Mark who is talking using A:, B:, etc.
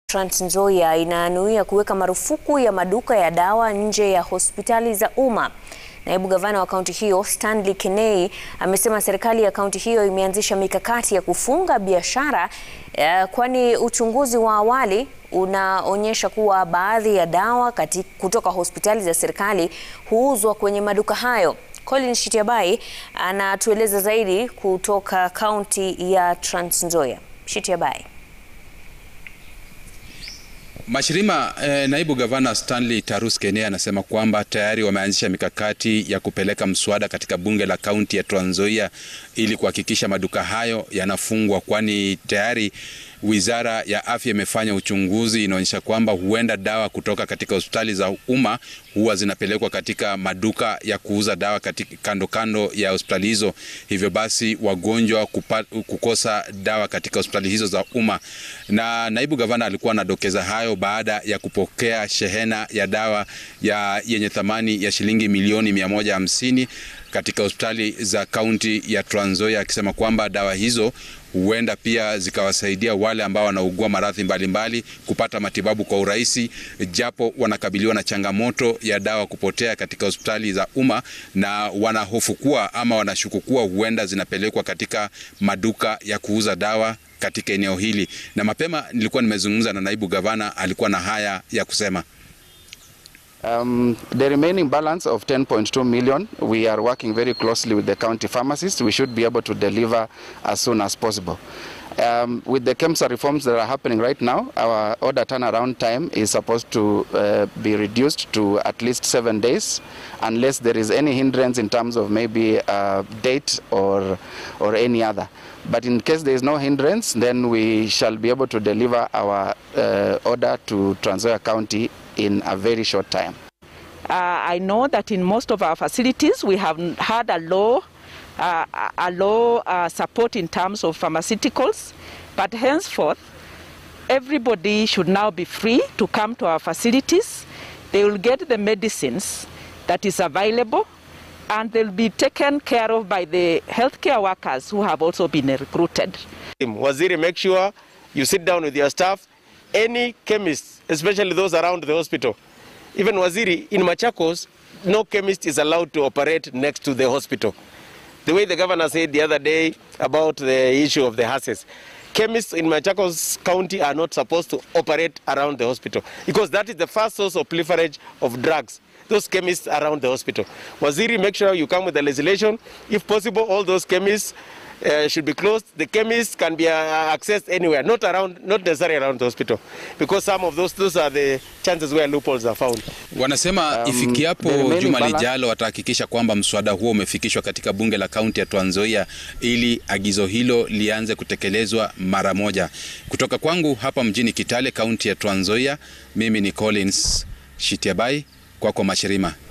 A: Trans Nzoia inanuia kuweka marufuku ya maduka ya dawa nje ya hospitali za umma. Naibu gavana wa kaunti hiyo Stanley Kenei amesema serikali ya kaunti hiyo imeanzisha mikakati ya kufunga biashara eh, kwani uchunguzi wa awali unaonyesha kuwa baadhi ya dawa kati, kutoka hospitali za serikali huuzwa kwenye maduka hayo. Colin Shitiabai anatueleza zaidi kutoka kaunti ya Trans Nzoia. Shitiabai.
B: Mashirima eh, naibu gavana Stanley Tarus Kenei anasema kwamba tayari wameanzisha mikakati ya kupeleka mswada katika bunge la kaunti ya Trans Nzoia ili kuhakikisha maduka hayo yanafungwa, kwani tayari Wizara ya Afya imefanya uchunguzi, inaonyesha kwamba huenda dawa kutoka katika hospitali za umma huwa zinapelekwa katika maduka ya kuuza dawa katika kando kando ya hospitali hizo, hivyo basi wagonjwa kupa, kukosa dawa katika hospitali hizo za umma. Na naibu gavana alikuwa anadokeza hayo baada ya kupokea shehena ya dawa ya yenye thamani ya shilingi milioni 150 katika hospitali za kaunti ya Trans Nzoia, akisema kwamba dawa hizo huenda pia zikawasaidia wale ambao wanaugua maradhi mbalimbali kupata matibabu kwa urahisi, japo wanakabiliwa na changamoto ya dawa kupotea katika hospitali za umma, na wanahofu kuwa ama wanashuku kuwa huenda zinapelekwa katika maduka ya kuuza dawa katika eneo hili. Na mapema nilikuwa nimezungumza na naibu gavana, alikuwa na haya ya kusema.
C: Um, the remaining balance of 10.2 million, we are working very closely with the county pharmacists. We should be able to deliver as soon as possible. Um, with the KEMSA reforms that are happening right now, our order turnaround time is supposed to uh, be reduced to at least seven days, unless there is any hindrance in terms of maybe a date or, or any other. But in case there is no hindrance, then we shall be able to deliver our uh, order to Trans Nzoia County in a very short time.
D: Uh, I know that in most of our facilities we have had a low, uh, a low uh, support in terms of pharmaceuticals, but henceforth everybody should now be free to come to our facilities. They will get the medicines that is available and they'll be taken care of by the healthcare workers who have also been recruited.
E: Waziri, make sure you sit down with your staff. Any chemist, especially those around the hospital, even Waziri, in Machakos, no chemist is allowed to operate next to the hospital. The way the governor said the other day about the issue of the HASES, chemists in Machakos County are not supposed to operate around the hospital because that is the first source of proliferage of drugs those chemists around the hospital. Waziri, make sure you come with the legislation. If possible, all those chemists uh, should be closed. The chemists can be uh, accessed anywhere, not around, not necessarily around the hospital, because some of those those are the chances where loopholes are found.
B: Wanasema
C: Um,
B: ifikiapo
C: the remaining
B: juma
C: balance-
B: lijalo watahakikisha kwamba mswada huo umefikishwa katika bunge la kaunti ya Trans Nzoia ili agizo hilo lianze kutekelezwa mara moja. Kutoka kwangu hapa mjini Kitale, kaunti ya Trans Nzoia, mimi ni Collins Shitiabai, kwako Mashirima.